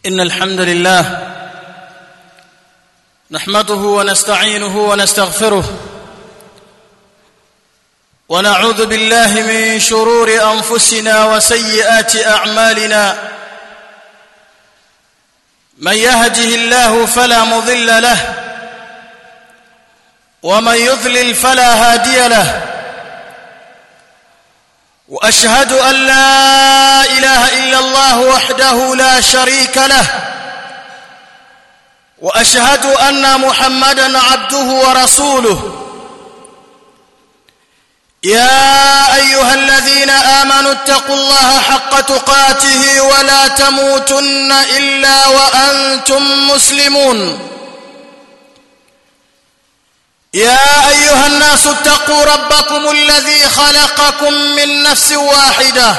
ان الحمد لله نحمده ونستعينه ونستغفره ونعوذ بالله من شرور انفسنا وسيئات اعمالنا من يهده الله فلا مضل له ومن يضلل فلا هادي له واشهد ان لا اله الا الله وحده لا شريك له واشهد ان محمدا عبده ورسوله يا ايها الذين امنوا اتقوا الله حق تقاته ولا تموتن الا وانتم مسلمون يا ايها الناس اتقوا ربكم الذي خلقكم من نفس واحده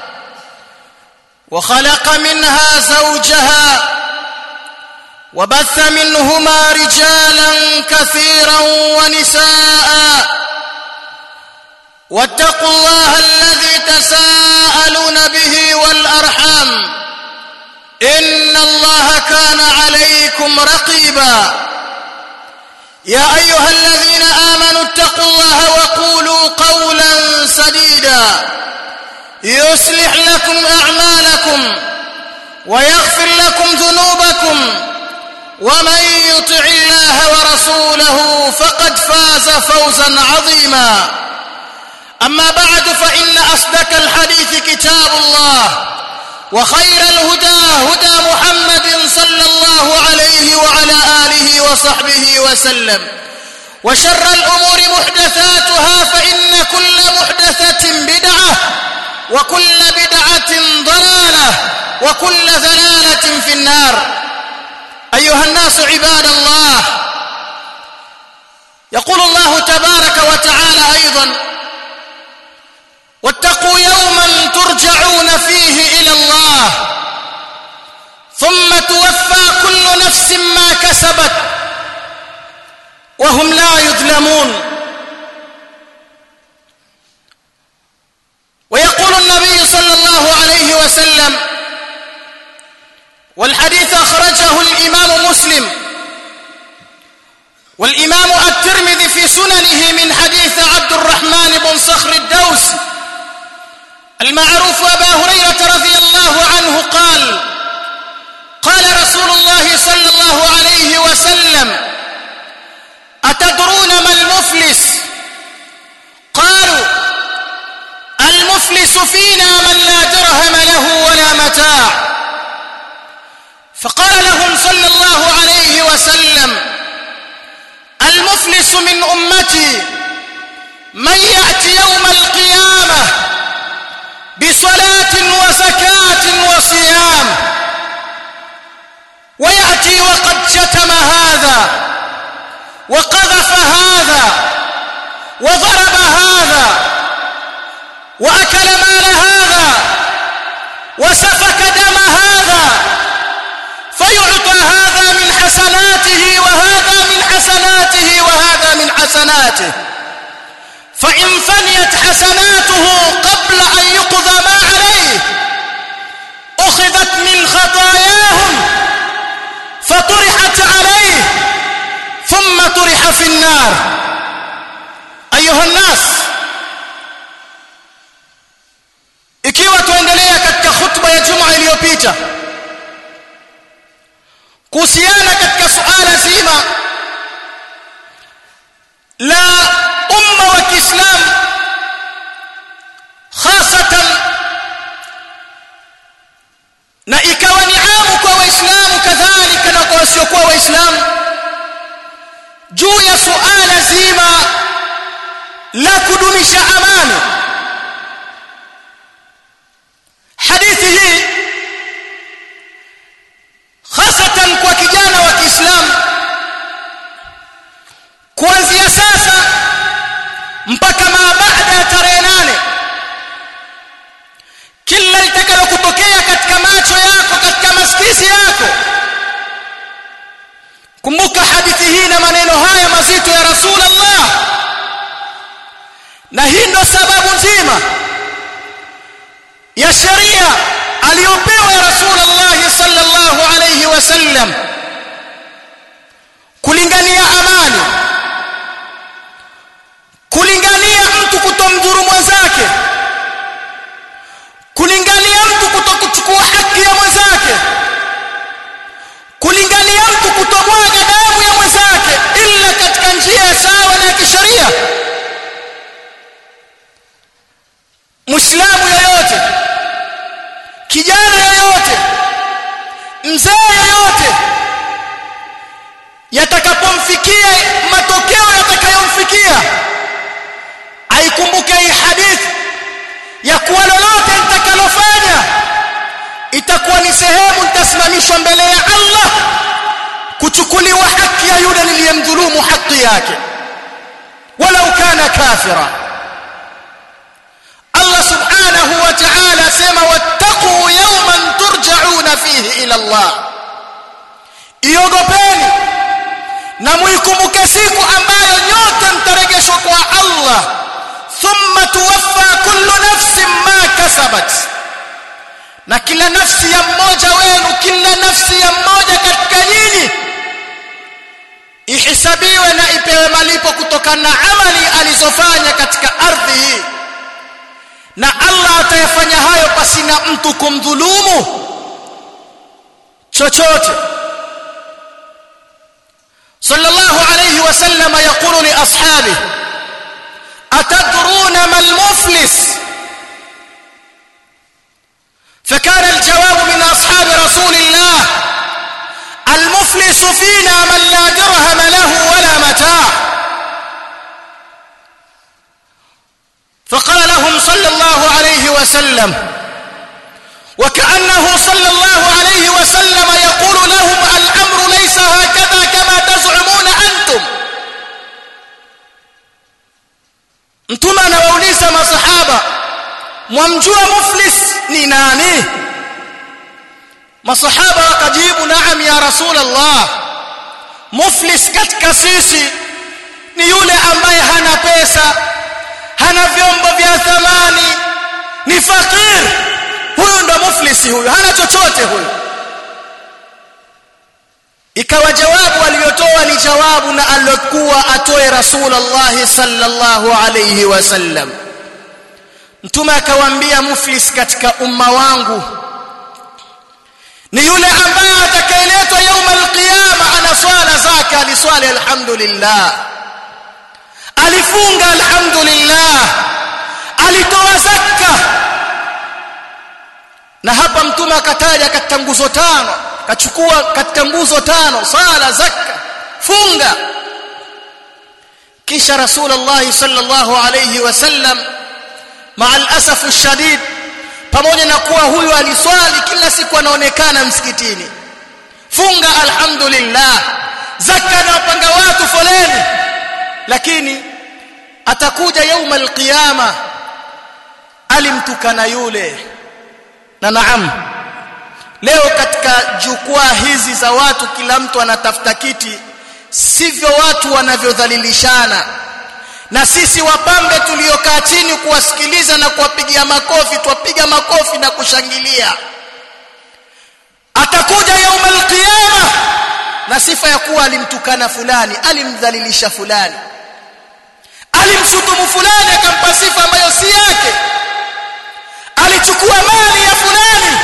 وخلق منها زوجها وبث منهما رجالا كثيرا ونساء واتقوا الله الذي تساءلون به والارحام ان الله كان عليكم رقيبا يا ايها الذين امنوا اتقوا الله وقولوا قولا سديدا يصلح لكم اعمالكم ويغفر لكم ذنوبكم ومن يطع الله ورسوله فقد فاز فوزا عظيما اما بعد فان اصدق الحديث كتاب الله وخير الهدى هدى محمد صلى الله عليه وعلى اله وصحبه وسلم وشر الامور محدثاتها فان كل محدثه بدعه وكل بدعه ضلاله وكل ضلاله في النار ايها الناس عباد الله يقول الله تبارك وتعالى ايضا واتقوا يوما ترجعون فيه الى الله ثم توفى كل نفس ما كسبت وهم لا يظلمون ويقول النبي صلى الله عليه وسلم والحديث اخرجه الامام مسلم والامام الترمذي في سننه من حديث عبد الرحمن بن صخر الدوسي المعروف أبا هريرة رضي الله عنه قال قال رسول الله صلى الله عليه وسلم أتدرون ما المفلس قالوا المفلس فينا من لا درهم له ولا متاع فقال لهم صلى الله عليه وسلم المفلس من أمتي من يأتي يوم القيامة بصلاة وزكاة وصيام ويأتي وقد شتم هذا وقذف هذا وضرب هذا وأكل مال هذا وسفك دم هذا فيعطى هذا من حسناته وهذا من حسناته وهذا من حسناته فإن فنيت حسناته قبل أن يقضى ما عليه أخذت من خطاياهم فطرحت عليه ثم طرح في النار أيها الناس ikiwa tuendelea katika khutba ya juma iliyopita kuhusiana katika suala zima la umma wa Kiislamu hasatan na ikawa ni amu kwa waislamu kadhalika na kwa wasiokuwa waislamu juu ya suala zima la kudumisha amani hadithi hii hasatan kwa kijana wa Kiislamu kuanzia sasa mpaka baada ya tarehe nane kila litakalo kutokea katika macho yako katika masikisi yako kumbuka hadithi hii na maneno haya mazito ya rasulullah na hii ndo sababu nzima ya sheria aliyopewa ya rasulullah sallallahu mzee yoyote yatakapomfikia matokeo yatakayomfikia aikumbuke hii hadithi ya kuwa lolote nitakalofanya itakuwa ni sehemu nitasimamishwa mbele ya Allah kuchukuliwa haki ya yule niliyemdhulumu haki yake walau kana kafira Allah subhanahu wa ta'ala sema wattaqu yawman turja'una fihi ila Allah iogopeni na muikumbuke siku ambayo nyote mtaregeshwa kwa Allah thumma tuwaffa kullu nafsin ma kasabat na kila nafsi ya mmoja wenu kila nafsi ya mmoja katika nyinyi ihisabiwe na ipewe malipo kutokana na amali alizofanya katika ardhi hii na Allah atayafanya hayo pasina mtu kumdhulumu chochote صلى الله عليه وسلم يقول لاصحابه اتدرون ما المفلس فكان الجواب من اصحاب رسول الله المفلس فينا من لا درهم له ولا متاع فقال لهم صلى الله عليه وسلم وكانه صلى الله عليه وسلم يقول لهم الامر ليس هكذا كما تزعمون انتم mtume anawauliza masahaba mwamjua muflis ni nani masahaba wakajibu naam ya rasul allah muflis katika sisi ni yule ambaye hana pesa hana vyombo vya thamani ni fakir huyu ndo muflisi huyu hana chochote huyu ikawa jawabu aliyotoa ni jawabu na aliyokuwa atoe rasulullah sallallahu alayhi wasallam mtume akawaambia muflis katika umma wangu ni yule ambaye atakayeletwa يوم القيامه ana swala zake aliswali alhamdulillah alifunga alhamdulillah alitoa zakka na hapa mtume akataja katika nguzo tano kachukua katika nguzo tano sala zakka funga kisha rasulullah sallallahu alayhi wasallam مع الاسف الشديد pamoja na kuwa huyu aliswali kila siku anaonekana msikitini funga alhamdulillah zakka na wapanga watu foleni lakini atakuja yauma alqiyama alimtukana yule na naam leo katika jukwaa hizi za watu kila mtu anatafuta kiti sivyo watu wanavyodhalilishana na sisi wapambe tuliokaa chini kuwasikiliza na kuwapigia makofi twapiga makofi na kushangilia atakuja yauma alqiyama na sifa ya kuwa alimtukana fulani alimdhalilisha fulani alimshutumu fulani akampa sifa ambayo si yake alichukua mali ya fulani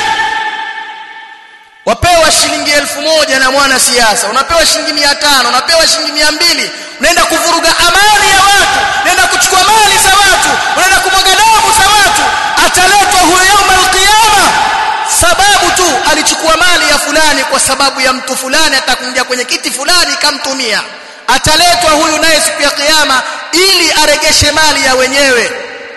wapewa shilingi elfu moja na mwana siasa unapewa shilingi mia tano unapewa shilingi mia mbili unaenda kuvuruga amani ya watu unaenda kuchukua mali za watu unaenda kumwaga damu za watu ataletwa huyo yauma alqiyama sababu tu alichukua mali ya fulani kwa sababu ya mtu fulani atakuja kwenye kiti fulani kamtumia ataletwa huyu naye siku ya kiyama ili aregeshe mali ya wenyewe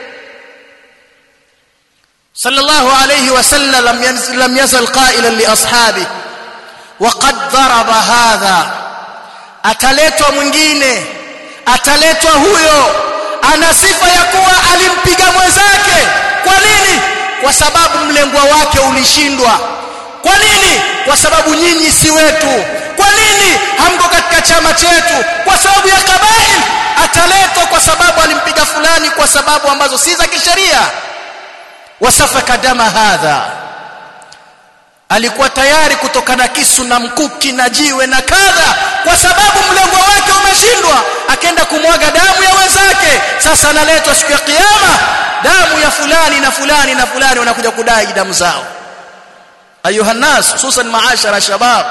صلى الله عليه وسلم لم يزل, لم يزل قائلا لاصحابه وقد ضرب هذا ataletwa mwingine ataletwa huyo ana sifa ya kuwa alimpiga mwenzake kwa nini kwa sababu mlengwa wake ulishindwa kwa nini kwa sababu nyinyi si wetu kwa nini hamko katika chama chetu kwa sababu ya kabail ataletwa kwa sababu alimpiga fulani kwa sababu ambazo si za kisheria wasafaka dama hadha alikuwa tayari kutokana kisu na mkuki na jiwe na kadha kwa sababu mlengo wake umeshindwa akaenda kumwaga damu ya wenzake sasa analetwa siku ya kiyama damu ya fulani na fulani na fulani wanakuja kudai damu zao ayuha nas hususan maashara shabab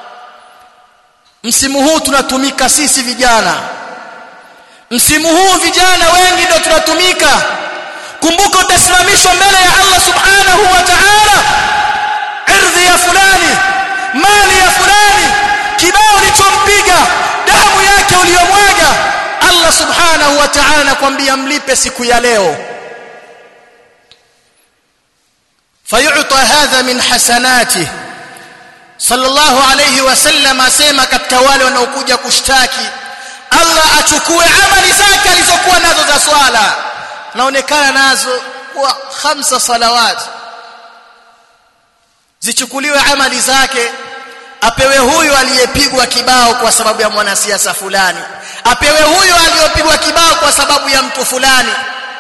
msimu huu tunatumika sisi vijana msimu huu vijana wengi ndio tunatumika kumbuka utasimamishwa mbele ya Allah subhanahu wa ta'ala ardhi ya fulani subhanahu wa ta'ala anakuambia mlipe siku ya leo fayu'ta hadha min hasanati sallallahu alayhi wasallam asema katika wale wanaokuja kushtaki Allah achukue amali zake alizokuwa nazo za swala naonekana nazo kwa khamsa salawat zichukuliwe amali zake apewe huyu aliyepigwa kibao kwa sababu ya mwanasiasa fulani apewe huyu aliyopigwa kibao kwa sababu ya mtu fulani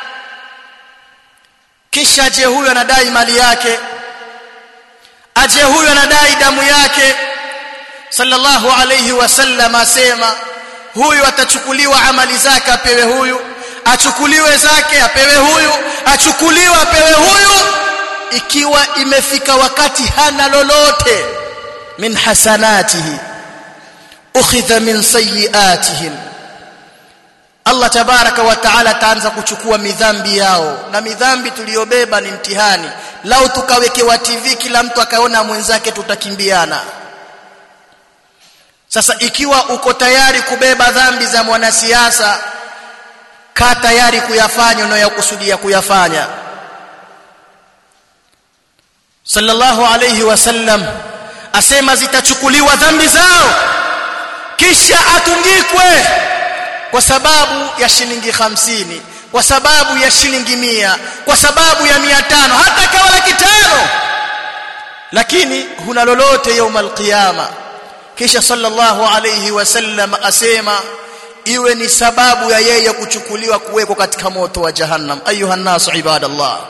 kisha je huyu anadai mali yake aje huyu anadai damu yake sallallahu alayhi wasallam asema huyu atachukuliwa amali zake apewe huyu achukuliwe zake apewe huyu achukuliwe apewe huyu ikiwa imefika wakati hana lolote min hasanatihi ukhidha min sayiatihim Allah tabaraka wa taala ataanza kuchukua midhambi yao na midhambi tuliyobeba ni mtihani lau tukawekewa TV kila mtu akaona mwenzake tutakimbiana sasa ikiwa uko tayari kubeba dhambi za mwanasiasa kaa tayari kuyafanya unayokusudia kuyafanya sallallahu alayhi wasallam asema zitachukuliwa dhambi zao kisha atungikwe kwa sababu ya shilingi hamsini kwa sababu ya shilingi mia kwa sababu ya mia tano hata kawa laki tano lakini huna lolote yauma alqiyama kisha sallallahu alayhi wasallam asema iwe ni sababu ya yeye kuchukuliwa kuwekwa katika moto wa jahannam ayuha nas ibadallah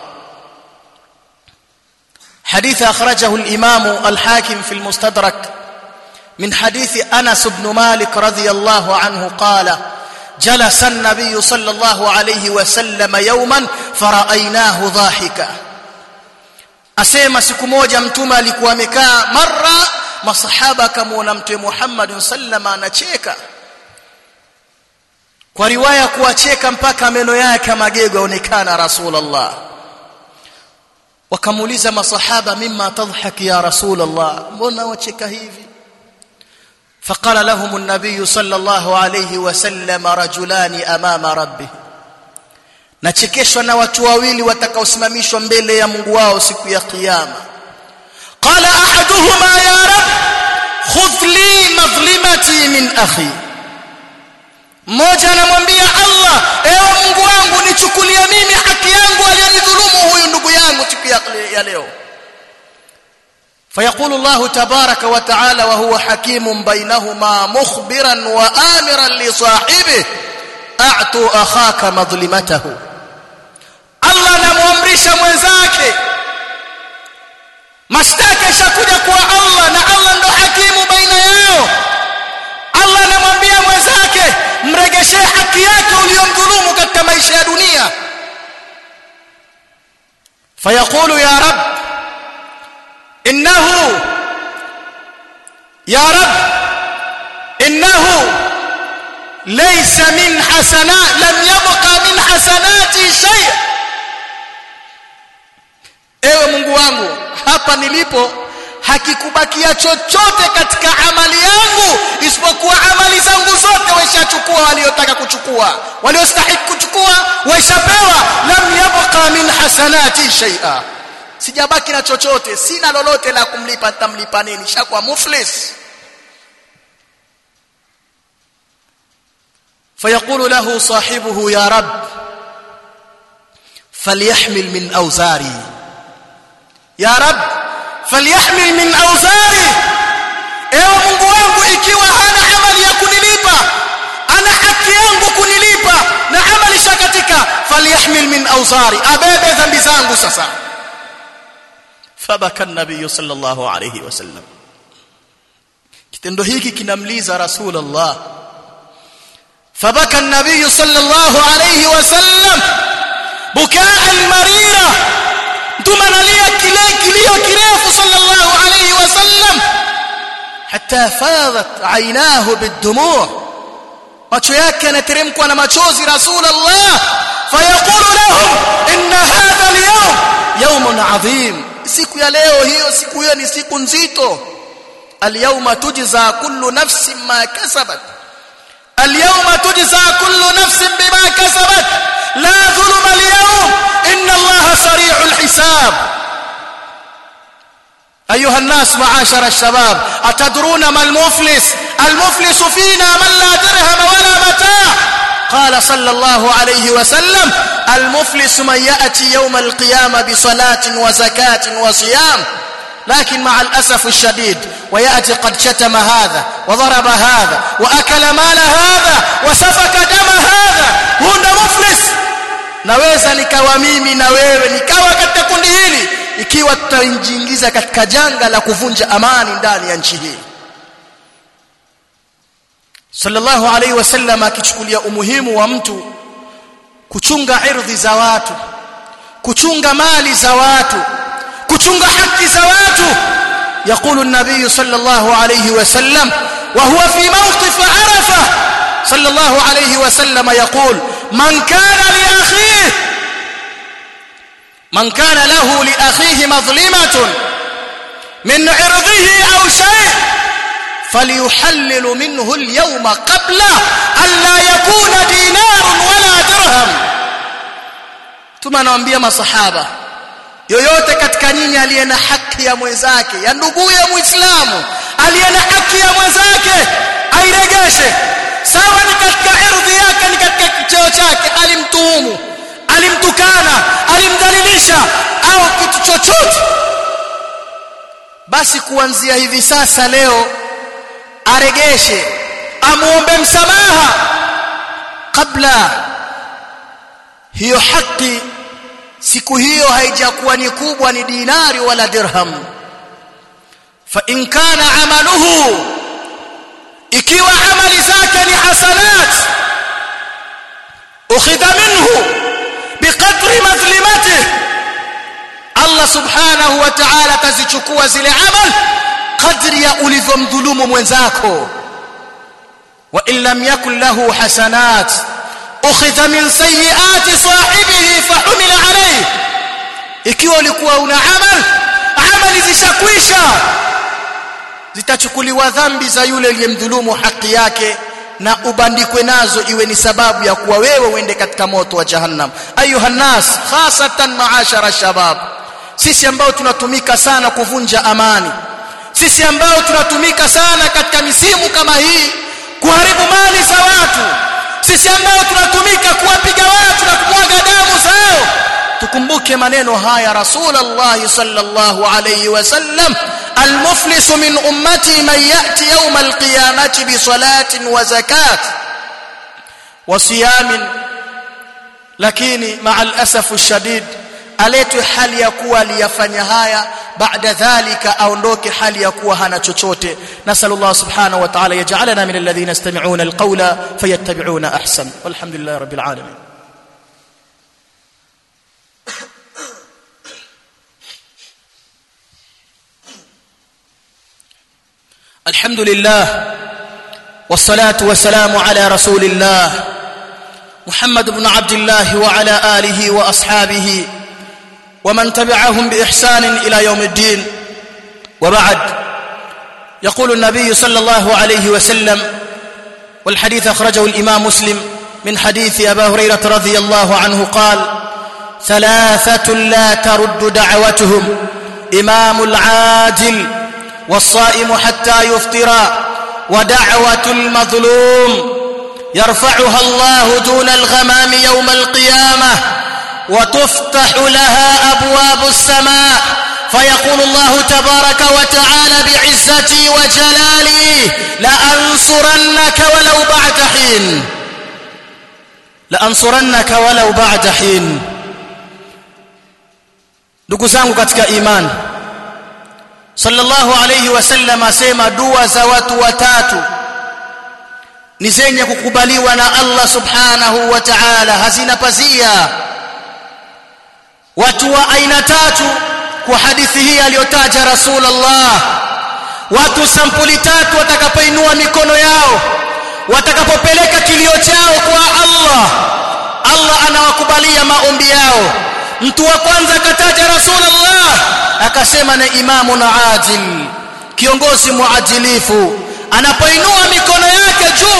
حديث أخرجه الإمام الحاكم في المستدرك من حديث أنس بن مالك رضي الله عنه قال جلس النبي صلى الله عليه وسلم يوما فرأيناه ضاحكا asema siku moja mtume alikuwa amekaa mara masahaba akamuona mtume Muhammad sallama anacheka kwa riwaya kuacheka mpaka meno yake magego yaonekana rasulullah wakamuuliza masahaba mimma tadhhak ya rasulullah mbona wacheka hivi فقال لهم النبي صلى الله عليه وسلم رجلان امام ربه nachekeshwa na watu wawili watakaosimamishwa mbele ya Mungu wao siku ya kiyama qala ahaduhuma ya rab khudh li madhlimati min akhi mmoja anamwambia Allah ewe Mungu wangu nichukulie mimi haki yangu aliyonidhulumu huyu ndugu yangu siku ya leo فيقول الله تبارك وتعالى وهو حكيم بينهما مخبرا وآمرا لصاحبه أعطوا أخاك مظلمته الله anamuamrisha mwenzake mashtaka yashakuja kwa Allah na Allah ndo hakimu baina yao Allah anamwambia mwenzake mregeshee haki yake uliyomdhulumu katika maisha ya dunia fayaqulu ya rab innahu ya rab innahu laysa min hasanat lam yabqa min hasanati shay ewe Mungu wangu hapa nilipo hakikubakia chochote katika amali yangu isipokuwa amali zangu zote waishachukua waliotaka kuchukua waliostahili kuchukua waishapewa lam yabqa min hasanati shay'a sijabaki na chochote sina lolote la kumlipa nitamlipa nini shakuwa muflis فيقول له صاحبه يا رب فليحمل من أوزاري يا رب فليحمل من أوزاري ewe Mungu wangu ikiwa hana amali ya kunilipa ana haki yangu kunilipa na amali shakatika falyahmil min awzari abebe dhambi zangu sasa fabaka an-nabiy sallallahu alayhi wasallam kitendo hiki kinamliza rasulullah فبكى النبي صلى الله عليه وسلم بكاء مريرا ثم نليا كليو كريف صلى الله عليه وسلم حتى فاضت عيناه بالدموع macho yake yanateremkwa na machozi rasulullah fayaqulu lahum inna hadha al-yawm yawmun adhim siku ya leo hiyo siku hiyo ni siku nzito al-yawma tujza kullu nafsin ma kasabat اليوم تجزى كل نفس بما كسبت لا ظلم اليوم إن الله سريع الحساب أيها الناس معاشر الشباب أتدرون ما المفلس المفلس فينا من لا درهم ولا متاع قال صلى الله عليه وسلم المفلس من يأتي يوم القيامة بصلاة وزكاة وصيام لكن مع الأسف الشديد ويأتي قد شتم هذا وضرب هذا وأكل مال هذا وسفك دم هذا هنا مفلس naweza nikawa mimi na wewe nikawa katika kundi hili ikiwa tutaingiza katika janga la kuvunja amani ndani ya nchi hii sallallahu alaihi wasallam akichukulia umuhimu wa mtu kuchunga ardhi za watu kuchunga mali za watu kuchunga haki za watu يقول النبي صلى الله عليه وسلم وهو في موقف عرفه صلى الله عليه وسلم يقول من كان لاخيه من كان له لاخيه مظلمه من عرضه او شيء فليحلل منه اليوم قبل ان لا يكون دينار ولا درهم ثم anawaambia masahaba yoyote katika nyinyi aliye na haki ya mwenzake ya nduguye muislamu aliye na haki ya mwenzake airegeshe sawa ni katika ardhi yake ni katika cheo chake alimtuhumu alimtukana alimdhalilisha au kitu chochote basi kuanzia hivi sasa leo aregeshe amuombe msamaha kabla hiyo haki siku hiyo haijakuwa ni kubwa ni dinari wala dirham fa in kana amaluhu ikiwa amali zake ni hasanat ukhidha minhu biqadri madhlimatihi Allah subhanahu wa ta'ala tazichukua zile amal kadri ya ulivyomdhulumu mwenzako wa in lam yakul lahu hasanat ukhidha min sayyiati sahibihi fahumila alayhi ikiwa ulikuwa una amal amali zishakwisha zitachukuliwa dhambi za yule aliyemdhulumu haki yake na ubandikwe nazo iwe ni sababu ya kuwa wewe uende katika moto wa jahannam ayuha nas khasatan maashara shabab sisi ambao tunatumika sana kuvunja amani sisi ambao tunatumika sana katika misimu kama hii kuharibu mali za watu sisi ambao tunatumika kuwapiga watu na kumwaga damu zao tukumbuke maneno haya rasulullah sallallahu alayhi wasallam المفلس من امتي من ياتي يوم القيامه بصلاه وزكاه وصيام lakini مع الاسف الشديد aletwe hali ya kuwa aliyafanya haya baada dhalika aondoke hali ya kuwa hana chochote nasallallahu subhanahu wa ta'ala yaj'alana min alladhina yastami'una alqawla fayattabi'una ahsan walhamdulillahi rabbil alamin الحمد لله والصلاه والسلام على رسول الله محمد بن عبد الله وعلى اله واصحابه ومن تبعهم باحسان الى يوم الدين وبعد يقول النبي صلى الله عليه وسلم والحديث اخرجه الامام مسلم من حديث ابا هريره رضي الله عنه قال ثلاثه لا ترد دعوتهم امام العاجل والصائم حتى يفطر ودعوه المظلوم يرفعها الله دون الغمام يوم القيامه وتفتح لها ابواب السماء فيقول الله تبارك وتعالى بعزتي وجلالي لانصرنك ولو بعد حين لانصرنك ولو بعد حين ndugu zangu katika imani sallallahu alayhi wasallam asema dua za watu watatu ni zenye kukubaliwa na Allah subhanahu wa ta'ala hazina pazia watu wa aina tatu kwa hadithi hii aliyotaja rasulullah watu sampuli tatu watakapoinua mikono yao watakapopeleka kilio chao kwa Allah Allah anawakubalia maombi yao mtu wa kwanza akataja rasulullah akasema na imamu na adil kiongozi muadilifu anapoinua mikono yake juu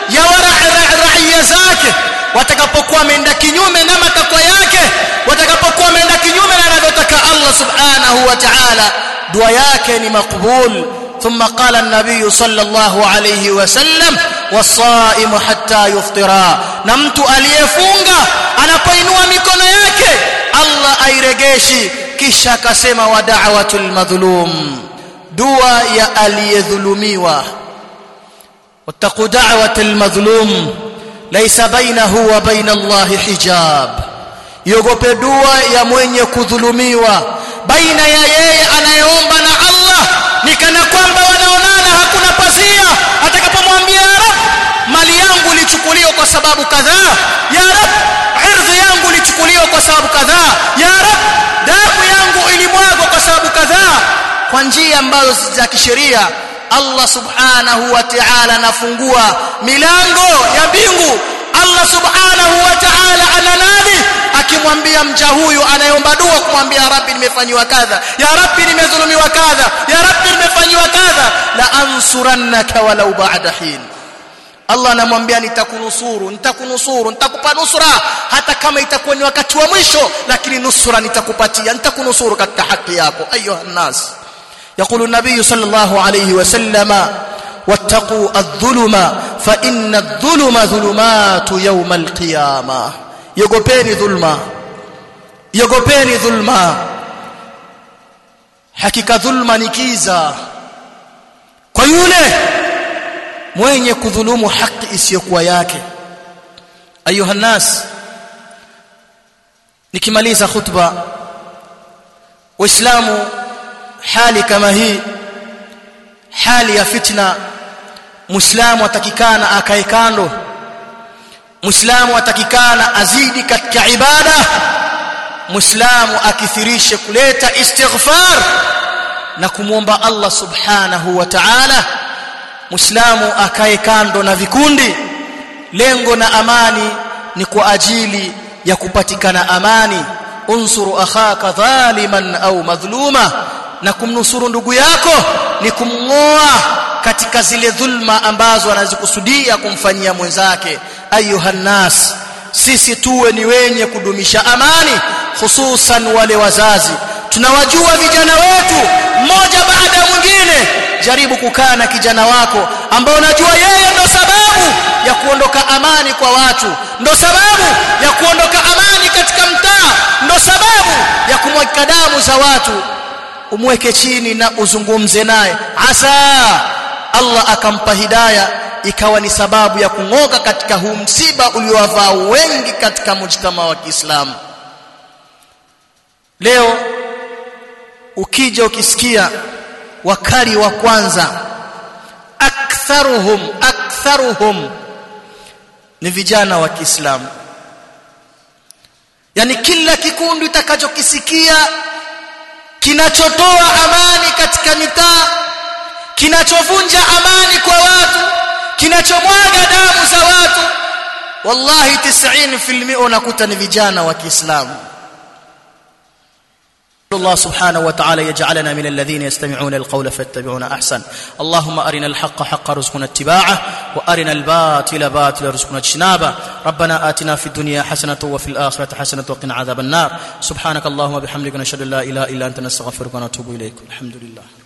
ya raia zake watakapokuwa wameenda kinyume na matakwa yake watakapokuwa wameenda kinyume na anavyotaka Allah subhanahu wa ta'ala dua yake ni makbul ثم قال النبي صلى الله عليه وسلم والصائم حتى يفطر na mtu aliyefunga anapoinua mikono yake Allah airegeshi kisha akasema wa da'watul madhlum dua ya aliyedhulumiwa wattaqu da'watul madhlum laysa bainahu wa bain Allah hijab yogope dua ya mwenye kudhulumiwa baina ya yeye anayeomba na Allah ni kana kwamba wanaonana hakuna pazia atakapomwambia ya rab mali yangu ilichukuliwa kwa sababu kadhaa ya rab ardhi yangu ilichukuliwa kwa sababu kadhaa ya rab damu yangu ilimwagwa kwa sababu kadhaa kwa njia ambazo si za kisheria Allah subhanahu wa ta'ala anafungua milango ya mbingu Allah subhanahu wa ta'ala ananadi akimwambia mja huyu anayeomba dua kumwambia rabbi nimefanywa kadha ya rabbi nimedhulumiwa kadha ya rabbi nimefanywa kadha la ansurannaka walau ba'da hin Allah anamwambia nitakunusuru nitakunusuru nitakupa nusra hata kama itakuwa ni wakati wa mwisho lakini nusra nitakupatia nitakunusuru katika haki yako ayuha nas يقول النبي صلى الله عليه وسلم واتقوا الظلم فإن الظلم ظلمات يوم القيامة يغوبeni dhulma yogopeni dhulma hakika dhulma ni kiza kwa yule mwenye kudhulumu haki isiyokuwa yake ayuha nas nikimaliza khutba waislamu hali kama hii hali ya fitna muislamu atakikana akae kando muislamu atakikana azidi katika ibada muislamu akithirishe kuleta istighfar na kumwomba Allah subhanahu wa ta'ala muislamu akae kando na vikundi lengo na amani ni kwa ajili ya kupatikana amani unsuru akhaka dhaliman au madhluma na kumnusuru ndugu yako ni kumngoa katika zile dhulma ambazo anazikusudia kumfanyia mwenzake ayuhan nas sisi tuwe ni wenye kudumisha amani hususan wale wazazi tunawajua vijana wetu mmoja baada ya mwingine jaribu kukaa na kijana wako ambao unajua yeye ndo sababu ya kuondoka amani kwa watu ndo sababu ya kuondoka amani katika mtaa ndo sababu ya kumwagika damu za watu umweke chini na uzungumze naye asa Allah akampa hidaya ikawa ni sababu ya kung'oka katika huu msiba uliowavaa wengi katika mujtama wa Kiislamu leo ukija ukisikia wakali wa kwanza aktharuhum aktharuhum ni vijana wa Kiislamu yani kila kikundi utakachokisikia kinachotoa amani katika mitaa kinachovunja amani kwa watu kinachomwaga damu za watu wallahi 90% unakuta ni vijana wa Kiislamu الله سبحانه وتعالى يجعلنا من الذين يستمعون القول فيتبعون احسن اللهم ارنا الحق حقا رزقنا اتباعه وارنا الباطل باطلا رزقنا اجتنابه ربنا آتنا في الدنيا حسنه وفي الاخره حسنه وقنا عذاب النار سبحانك اللهم وبحمدك نشهد ان لا اله الا انت نستغفرك ونتوب اليك الحمد لله